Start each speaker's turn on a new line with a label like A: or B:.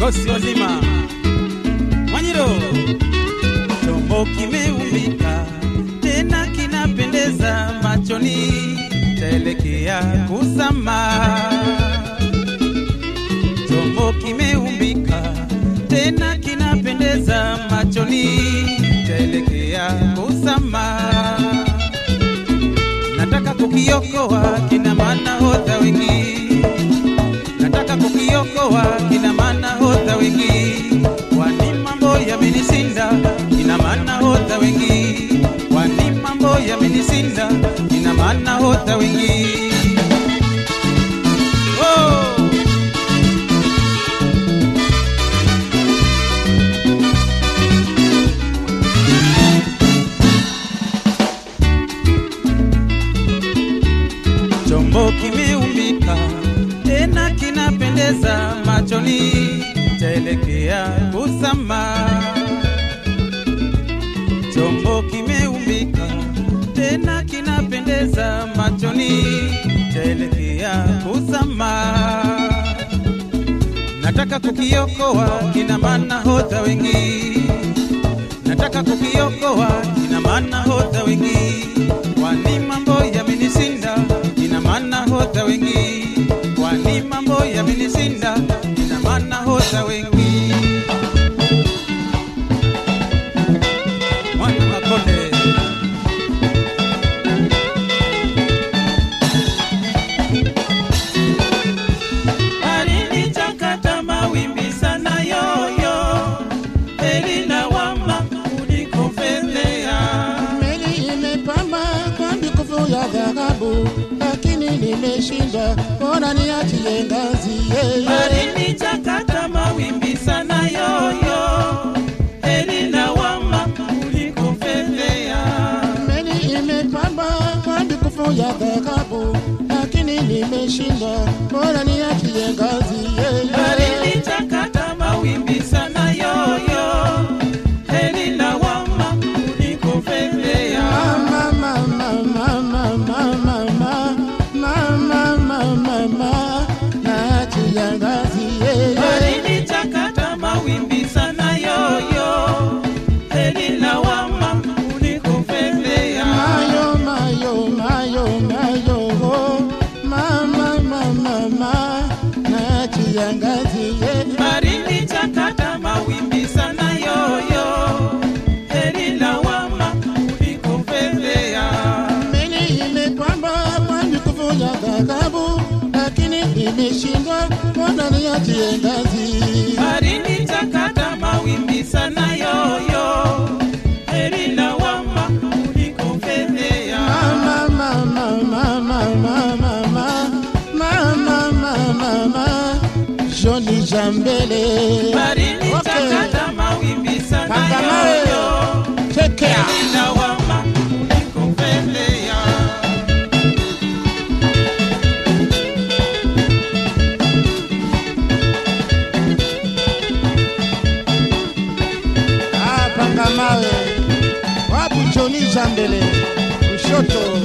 A: kosi wazima Mwanyiro, chombo kimeumbika tena kinapendeza machoni, taelekea kusama. Chombo kimeumbika tena kinapendeza machoni, taelekea kusama. Nataka kukiokoa kina manahodha wengi nataka kukiokoa kina manahodha wengi, kwani mambo yamenisinda kina manahodha wengi, kwani mambo yamenisinda kina manahodha wengi. Oh! chombo kimeumbika tena kinapendeza machoni, chaelekea kusama. Chombo kimeumbika tena kinapendeza machoni, chaelekea kusama. Nataka kukiokoa kina manahodha wengi nataka kukiokoa ina maana hodha wengi, kwani mambo yamenisinda ina maana hodha wengi, kwani mambo yamenisinda ina maana hodha wengi. Mwana Makonde alinichakata mawimbi sana yoyo elina wama ulikofedhea
B: Meli imepamba kwa mikufu ya dhahabu, lakini nimeshindwa, mbona niachie ngazi yeye?
A: alinichakata mawimbi sana yoyo elina wama ulikofedhea
B: Meli imepamba kwa mikufu ya dhahabu, lakini nimeshindwa, mbona niachie ngazi yeye?
A: alinichakata mawimbi sana yoyo elina wama ulikofedhea
B: Mama, mama, mama, mama, mama, mama, mama, naachia ngazi yeye.
A: alinichakata mawimbi sana yoyo elina wama ulikofedhea
B: Mayo, mayo, mayo, mayo, oh. Mama, mama, mama, naachia ngazi yeye.
A: Barini chakata mawimbi sana yoyo Elina wama ulikofedhea
B: Meli imepamba kwa mikufu ya dhahabu, lakini imeshindwa, mbona niachie ngazi?
A: Barini chakata mawimbi sana yoyo Elina wama ulikofedhea
B: Mama, mama, mama, mama, mama, mama, mama, mama, Johnny Jambele.
A: Barini
B: Okay.
A: chakata mawimbi sana
B: Pangamawe.
A: yoyo
B: Take care.
A: Elina wama ulikofedhea
B: Ah, panga mawe wapi Johnny Jambele kushoto